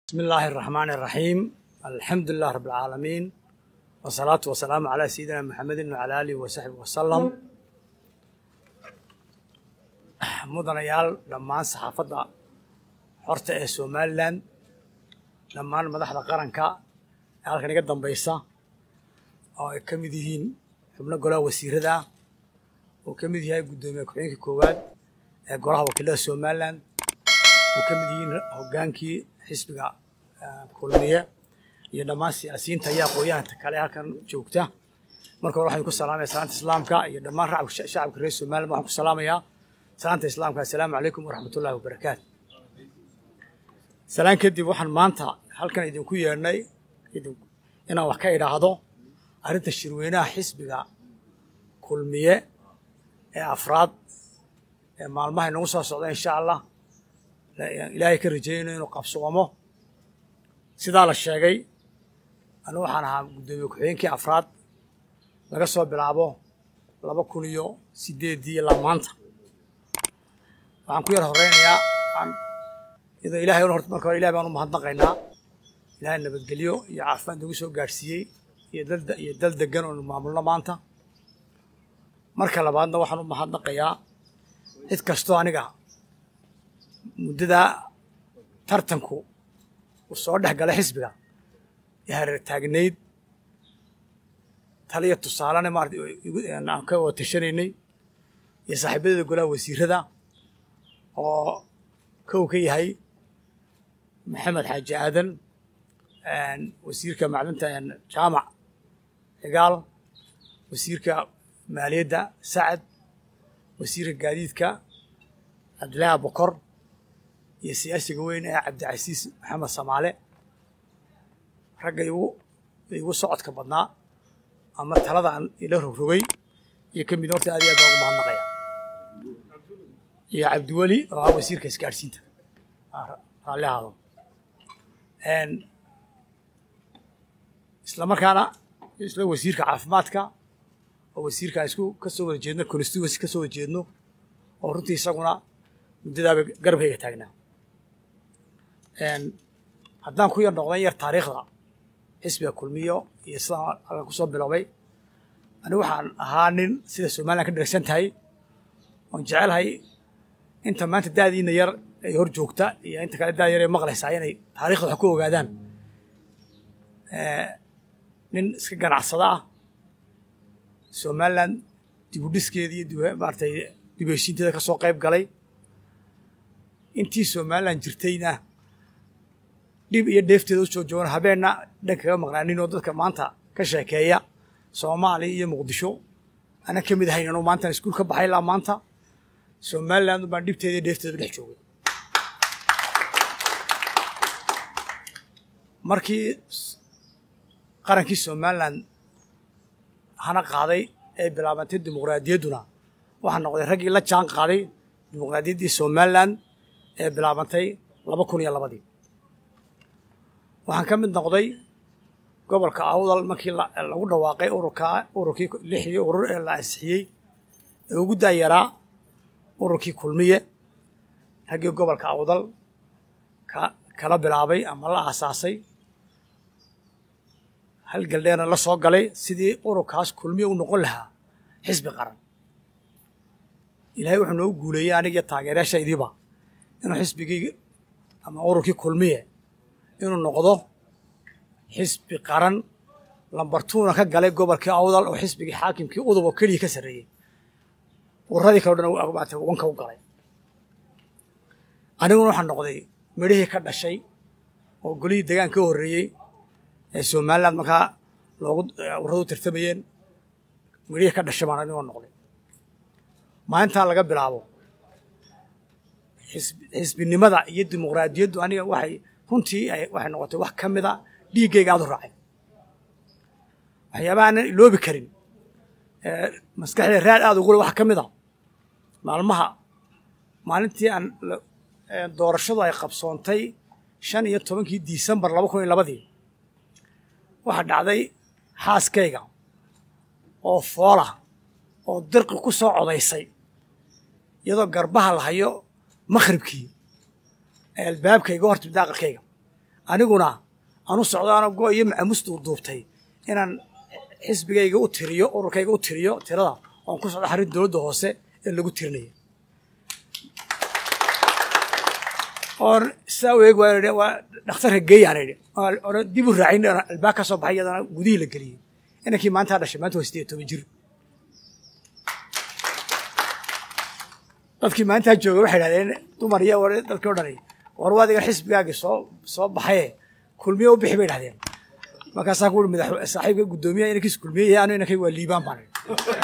بسم الله الرحمن الرحيم الحمد لله رب العالمين والصلاة والسلام على سيدنا محمد وعلى آله وصحبه وسلم mudanayaal dhammaan saxaafadda xorta ee somalilan dhammaan madaxda qaranka ee halkan iga dambaysa oo ay ka mid yihiin xubno golaha wasiirada uu ka mid yahay guddoomiye ku-xigeenka koowaad ee golaha wakiilada somalilan uu ka mid yihiin hoggaankii xisbiga kulmiye iyo dhammaan siyaasiyiinta iyo aqoon-yahanka kale ee halkan joogta marka hore waxaan ku salaamaya salaanta islaamka iyo dhammaan shacabka reer somalilan waxaan ku salaamayaa salaanta islaamka assalaamu calaykum waraxmatullahi wabarakaatu salaan kadib waxaan maanta halkan idinku yeedhnay inaan wax ka idhaahdo arrinta shirweynaha xisbiga kulmiye ee afraad ee maalmaha inagu soo socda insha allah ilaahay ka rajaynayo inuu qabsoomo sidaa la sheegay anigu waxaan ahaa guddoomiye ku-xigeenkii afraad laga soo bilaabo laba kun iyo sideeddii ilaa maanta waxaan ku yar horeynayaa iyadoo ilahay horta marka hore ilahay baan u mahadnaqaynaa ilahay nabadgelyo iyo caafimaad nagu soo gaadhsiiyey iyo dal iyo dal degan oonu maamulno maanta marka labaadna waxaan u mahadnaqayaa cid kastoo aniga muddadaa tartanku uu soo dhex galay xisbiga ee hareer taagnayd taliya tusaalena maarata aan ka wada tashanaynay iyo saaxiibadeeda golaha wasiirada oo kow ka yahay maxamed xaaji aadan wasiirka macdinta jaamac cigaal wasiirka maaliyadda sacad wasiirka gaadiidka cabdillaahi abukor iyo siyaasiga weyn ee cabdicasiis maxamed samaale ragga igu igu socodka badnaa ama talada aan ila rogrogay iyo ka mid horta aad iyo aad baan ugu mahadnaqaya iyo cabdiweli oo ah wasiirka isgaadhsiinta raalli ahaado isla markaana isla wasiirka caafimaadka oo wasiirka isku ka soo wada jeedno constituency ka soo wada jeedno oo runtii isaguna muddadaaba garabkayga taagnaa haddaan ku yar noqdan yar taariikhda xisbiga kulmiyo iyo sidaan halkan ku soo biloobay anigu waxaan ahaa nin sida somalilan ka dheragsan tahay oon jecelahay inta maanta daadiina yar ay hor joogta iyo inta kale daad yar ay maqlaysaa inay taarikhda wax ku ogaadaan nin iska ganacsada ah somalilan dibudhiskeeda iyo maaratay dibheshiinteeda ka soo qayb galay intii somalilan jirtayna dhib iyo dheefteeda u soo joogan habeenna dhan kaga maqnaanin oo dadka maanta ka sheekeeya soomaaliya iyo muqdisho aanan ka mid ahayn anuu maantaan iskuul ka baxay ilaa maanta somaliland baan dhibteeda iyo dheefteeda dhex joogay markii qarankii somalilan hana qaaday ee bilaabantay dimuqraadiyadduna waxaa noqday raggii la jaan qaaday dimuqraadiyaddii somalilan ee bilaabantay laba kun iyo labadii waxaan ka mid noqday gobolka awdal markii lagu dhawaaqay ururka ururkii lixdii urur ee la ansixiyey ee ugu daayaraa ururkii kulmiye raggii gobolka awdal ka kala bilaabay ama la aasaasay hal galdheerna la soo galay sidii ururkaas kulmiye u noqon lahaa xisbi qaran ilaahay wuxuu noogu guuleeyey anigiyo taageerayaashaydiiba inuu xisbigii ama ururkii kulmiye inuu noqdo xisbi qaran lambartuuna ka galay gobolkii awdal oo xisbigii xaakimkii udub oo keliya ka sarreeyey ururadii kale o dhan maata wanka u galay aniguna waxaa noqday midhihii ka dhashay oo golihii degaan ka horreeyey ee somaliland markaa loogu ururadu tartamayeen midhihii ka dhashay baan anigoo noqday maalintaa laga bilaabo xisbinimada iyo dimuqraadiyaddu aniga waxay runtii waxay noqotay wax ka mida dhiiggayga aad u raacay waxyaabaha aanan iloobi karin maskaxda raad aad ugule wax ka mid a maalmaha maalintii aan doorashadu ay qabsoontay shan iyo tobankii disembar laba kun iyo labadii waxaa dhacday xaaskayga oo foola oo dirqi ku soo codaysay iyadoo garbaha la hayo makhribkii albaabkayga horta daaqalkayga aniguna anu socdaano go iyo macamustu duubtay inaan xisbigayga u tiriyo ururkayga u tiriyo tirada oon ku socdo xarin dowladda hoose ee lagu tirinaya oon saa u eeg waan idhi waa dhakhtarka geeyaan idhi oona dib u raacin albaab ka soo baxay iyadana gudihii la geliyey inankii maantaa dhashay maanta waa sideed toban jir dadkii maalintaa jooga waxay idhahdeen dumar iyo war dadkii o dhani war waa adigan xisbigaagii soo soo baxaye kulmiye u bixi bay idhahdeen markaasaa ku ui madax saaxiibka guddoomiyaha inankiis kulmiye yahay anu inankay waa liibaan baan idhi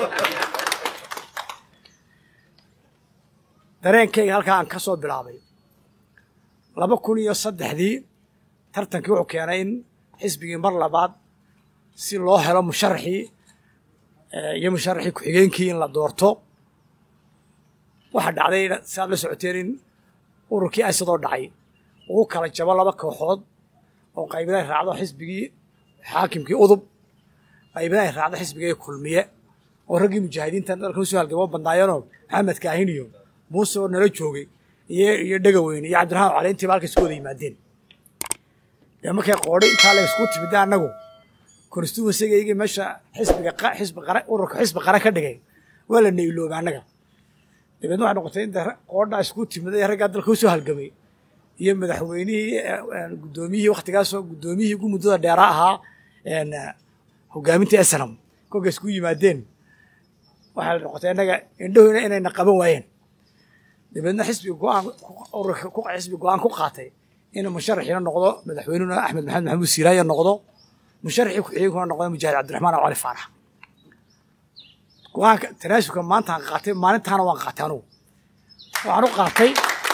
dareenkayga halkaa aan ka soo bilaabay laba kun iyo saddexdii tartankii wuxuu keenay in xisbigii mar labaad si loo helo musharaxii iyo musharaxii ku-xigeenkii in la doorto waxaa dhacday si aad la socoteen in ururkii aysadoo dhacay uu kala jabo laba kooxood oo qaybada ay raacdo xisbigii xaakimkii udub qaybada ay raacdo xisbigii kulmiye oo raggii mujaahidiinta dalka usoo halgamo badnaayeenoo maxamed kaahin iyo muuse oo nala joogay iyo iyo dhegaweyne iyo cabdiraxmaan caleyntiiba halka isku wada yimaadeen dee markay qoodhay intaa la isku timida annagu constituencygaygii meesha xisbiga xisbi qara ururka xisbi qara ka dhigay waa la nayloobay annaga dabeedna waxay noqotay in qoodhaa isku timida ee raggaa dalka usoo halgamay iyo madaxweynihii guddoomiyihii waktigaasoo guddoomiyihii ugu muddada dheeraa ahaa hogaaminta esnam kolka isku yimaadeen waxay noqotay innaga indhahoyna inayna qaban waayeen dabeedna xisbiga go-aan ururka xisbi go-aan ku qaatay in musharaxiina noqdo madaxweynuna axmed maxamed maxamuud siiraaya noqdo musharaxii ku-xigeenkuna noqdo mujaahid cabdiraxmaan aw cali faarax go-aanka tanaasubka maantaan qaatay maalintaana waan qaatay anugu waxaan u qaatay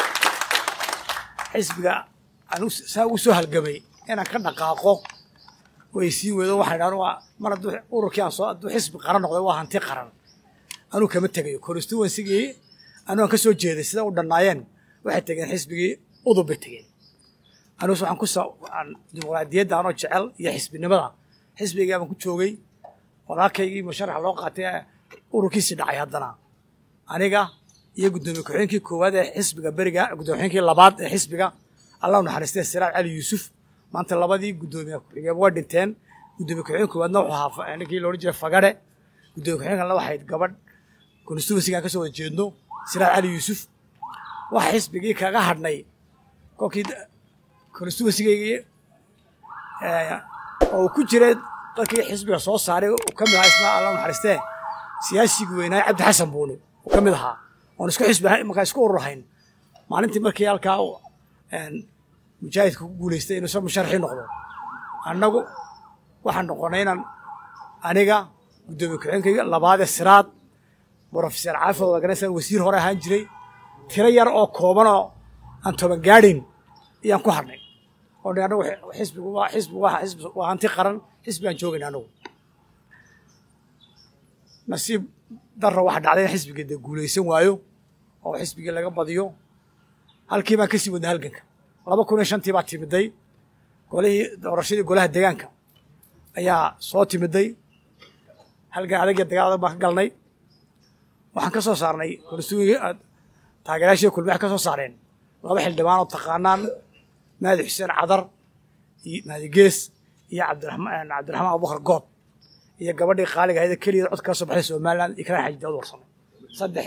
xisbiga anu saa ugu soo halgamay inaan ka dhaqaaqo way sii weedo waxaan idhahan waa mar hadduu ururkii aan soo hadduu xisbi qaran noqday waa hanti qaran anuu kama tegayo constituensigii anuu aan ka soo jeeday sida u dhannaayeen waxay tegeen xisbigii udub bay tegeen anugus waxaan ku soo dimuqraadiyadda anoo jecel iyo xisbinimada xisbigii baan ku joogay walaalkaygii musharaxa loo qaatay ururkiisii dhacay haddana aniga iyo guddoomiye ku-xigeenkii koowaad ee xisbiga beriga guddoomiye ku-xigeenkii labaad ee xisbiga allah u naxariistay siraaj cali yuusuf maanta labadii guddoomiye ku-xigeen waa dhinteen guddoomiye ku-xigeen koowaadna wuxuu ahaa ninkii loodhan jiray fagare guddoomiye ku-xigeenkana waxayd gabadh constituencygaan ka soo wada jeedno siraaj cali yuusuf waxa xisbigii kaga hadhnay kolkii constituencygaygii oo uu ku jiray dadkii xisbiga soo saaray uu ka mid ahaa isna allah u naxariistee siyaasigii weynaaye cabdi xasan buuni uu ka mid ahaa oon isku xisbi markaa isku ururhayn maalintii markii halkaa mujaahidka ku guulaystay inuu isa musharaxii noqdo annagu waxaan noqonay inaan aniga guddoomiye ku-xigeenkayga labaadee siraad brofeser caafid wadaganaysan wasiir hore ahaan jiray tiro yar oo kooban oo aan toban gaadhin ayaan ku hadhnay oo dhi annagu xisbigu waa xisbigu waa xisbi waa hanti qaran xisbigaan joogayna annagu nasiib darra waxa dhacday in xisbigii dee guulaysan waayo oo xisbigii laga badiyo halkii baan kasii wadnay halganka laba kun iyo shantii baa timiday golihii doorashadii golaha deegaanka ayaa soo timiday halgan adag iyo dagaal adag baan ka galnay waxaan ka soo saarnay konstituenki taageerayaashii kulmi waxay ka soo saareen laba xildhibaan oo taqaanaan maadi xuseen cadar iyo maadi gees iyo cabdiraxmaan cabdiraxmaan abubakar goob iyo gabadhii qaaliga ahayd keligeed cod kala soo baxday somaliland ikraan xaji daawud warsame saddex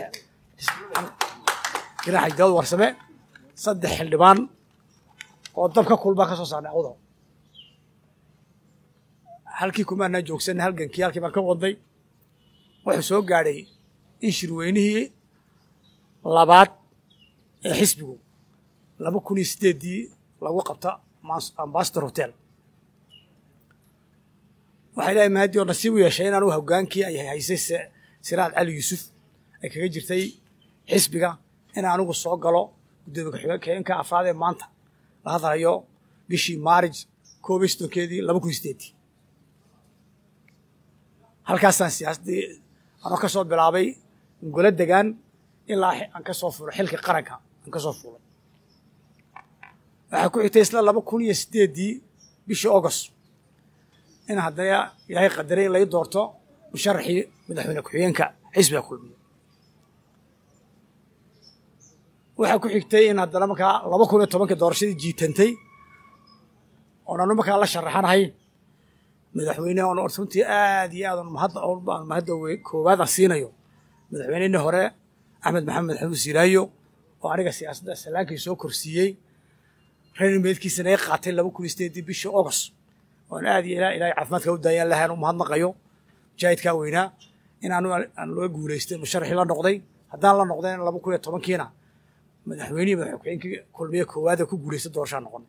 ikraan xaji daawud warsame saddex xildhibaan oo dabka kulbaa ka soo saarnay awdo halkii kumaanaa joogsanay halgankii halkii baan ka wadnay wuxuu soo gaadhay in shirweynihii labaad ee xisbigu laba kun iyo sideeddii lagu qabta ambasador hotel waxay leehay mahadi oo nasiib u yeeshay in anugu hogaankii ay haysay siraad cali yuusuf ay kaga jirtay xisbiga in anigu soo galo guddoomiye ku-xigeenka afraad ee maanta la hadlayo bishii maarij koob iyo soddonkeedii laba kun iyo sideeddii halkaasaan siyaasaddii anoo ka soo bilaabay golo degaan ilaa aan ka soo fuulay xilka qaranka aan ka soo fuulay waxaa ku xigtay isla laba kun iyo sideeddii bishii august in haddana ilaahay qadaray in lai doorto musharaxii madaxweyne ku-xigeenka xisbiga kulmiya waxaa ku xigtay in haddana markaa laba kun iyo tobankii doorashadii jiitantay oon anu markaa la sharaxanahay madaxweyne on runtii aad iyo aad aan mahadda koowaad aan siinayo madaxweynihii hore axmed maxamed xamuud siraayo oo aniga siyaasadda salaankii soo korsiiyey reermeedkiisana ay qaatay laba kun iyo sideedii bishii august oon aad iyo ilaahay caafimaadka u daayaan lahaan u mahadnaqayo mujaahidkaa weynaa in aanu aan loo guulaystay musharaxii la noqday haddaan la noqdeen laba kun iyo tobankiina madaxweynihii madaxweynkii kulmiye koowaada ku guulaystay doorashaa noqon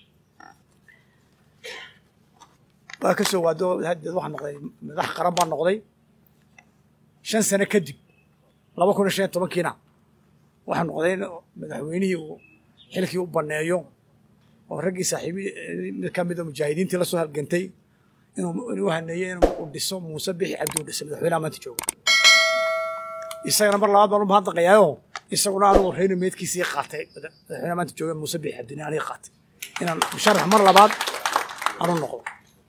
waa ka soo waado hadeed waxaa noqday madax qaran baa noqday shan sano kadib laba kun iyo shan iyo tobankiina waxaa noqday in madaxweynihii uu xilkii u banneeyo oo raggii saaxiibi mid ka mida mujaahidiintii la soo halgantay inuu haneeyey inuu dhiso muuse bixi cabdi u dhisay madaxweynaha maanta jooga isagana mar labaad baan u mahadnaqayaayoo isaguna anugu reer meedkiisii qaatay madaxweynaha maanta jooga muuse bixi cabdini aniga qaatay inaan musharax mar labaad aanu noqdo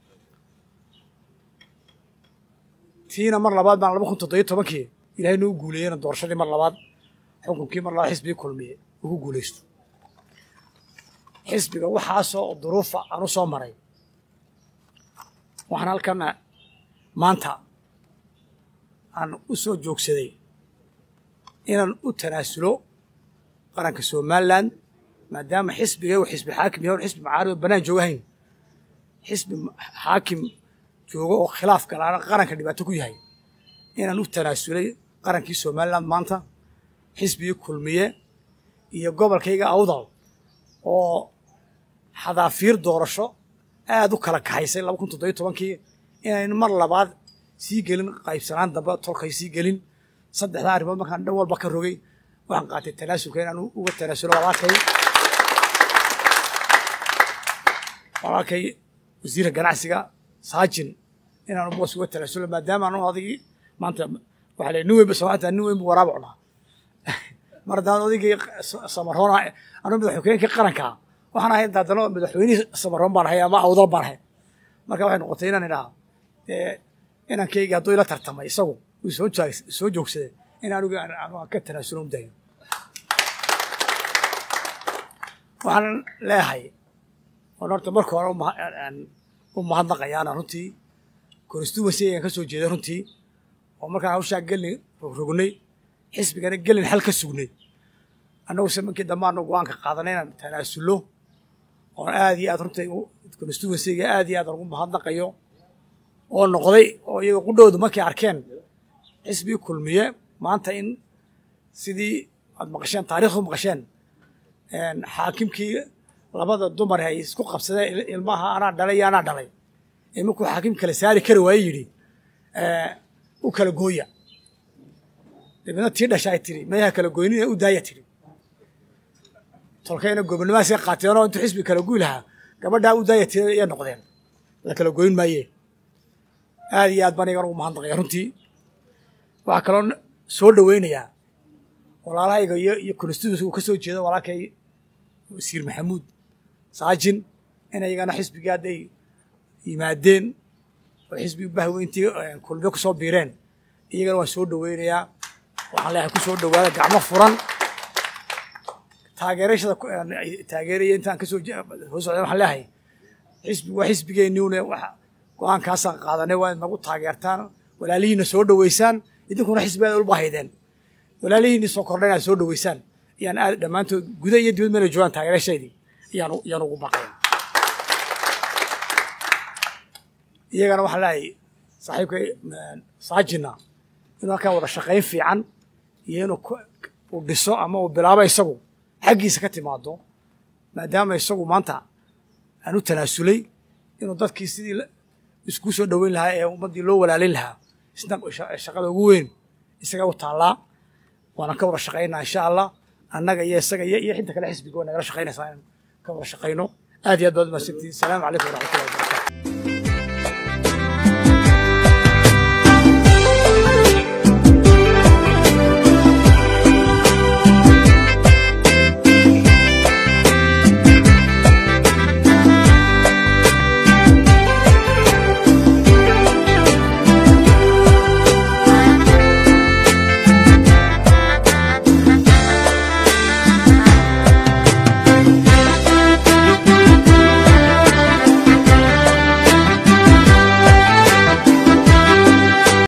tiina mar labaad baan laba kun toddobiyo tobankii ilahay noo guuleeyena doorashadii mar labaad xukunkii mar labaad xisbigii kulmiye ugu guulaysto xisbiga waxaasoo duruufa aan u soo maray waxaan halkan maanta aan u soo joogsaday inaan u tanaasulo qaranka somalilan maadaama xisbiga u xisbi xaakim yahay on xisbi macaarib banaan joogahayn xisbi xaakim joogo oo khilaaf galaana qaranka dhibaato ku yahay inaan u tanaasulay qarankii somalilan maanta xisbigii kulmiye iyo gobolkayga awdal oo xadaafiir doorasho aad u kala kaxaysay laba kun toddobiyo tobankii inayn mar labaad sii gelin qaybsanaan dambe tolkay sii gelin saddexdaa arrimood markaan dhan walba ka rogay waxaan qaatay tanaasulka inaan uga tanaasulo walaalkay walaalkay wasiirka ganacsiga saajin inaan boos uga tanaasulo maadaama anu adigii maanta waxaa leey nin weyn ba soomaalta nin weyn bu waraaba cunaa mar haddaan odaygii samaroona anu madaxweynkii qarankaa waxaan ahay daadano madaxweynihii samaroon baan ahay ama awdal baan ahay marka waxay noqotay inaan idhaha dee inankayga hadduu ila tartamay isagu uu soo jaag soo joogsaday in anigu aan ka tanaasulo u dayo waxaan leeyahay oon horta marka hore u mahadnaqayaana runtii constituency ayaan ka soo jeeday runtii oo markaan hawshaa gelin rogrognay xisbigana gelin xal ka sugnay annagu se markii dambe aanu go-aanka qaadanay inaan tanaasulo oon aad iyo aad runtii constituencyga aad iyo aad ugu mahadnaqayo oo noqday oo iyaga qudhowdu markay arkeen xisbigii kulmiye maanta in sidii aad maqasheen taarikhdu maqasheen xaakimkii labada dumar ay isku qabsadeen ilmaha anaa dhalay iyo anaa dhalay ee markuu xaakim kala saari kari waaye yidhi u kala gooya dabeedna tii dhasha ay tiri mayaha kala goynina u daaya tiri tolkayna gobonnimahaasay qaateenoo intuu xisbi kala guy lahaa gabadhaa u daaya tiri ayay noqdeen la kala goyn maaye aad iyo aad baan igan ugu mahadnaqaya runtii waxaa kaloo soo dhoweynayaa walaalahayga iyo iyo constituency uu ka soo jeedo walaalkay wasiir maxamuud saajin in iyagana xisbigii hadday yimaadeen oo xisbigii bahweyntii kulmiyo ku soo biireen iyagana waan soo dhoweynayaa waxaan leeyahay ku soo dhowaada gacmo furan taageerashada taageeraya intaan kasoo soo socda waxaan leeyahay xisbi waa xisbigeenniune wax go-aankaasaan qaadanay waa inagu taageertaan walaalihiina soo dhoweysaan idinkuna xisbigaad ulba haydeen walaalihiini soo kordha inaad soo dhoweysaan ayaan aad dhammaantood guda iyo dibad meela joogaan taageerashaydii ayaan ayaan ugu baqaya iyagana waxaan leeyahay saaxiibkay saajina inuu halkaa wada shaqayn fiican iyo inuu uu dhiso ama uu bilaabo isagu xaggiisa ka timaado maadaama isagu maanta aan u tanaasulay inuu dadkii sidii isku soo dhoweyn lahaa ee ummaddii loo walaalin lahaa isna shaqada ugu weyn isaga u taallaa waana ka wada shaqaynaa insha allah annaga iyo isaga iyo iyo xinta kale xisbiga waa nagala shaqaynaysaa inaan ka wada shaqayno aad iyo aad baad umahadsantihin asalaamu calaykum waraxmatullahi wabarakatu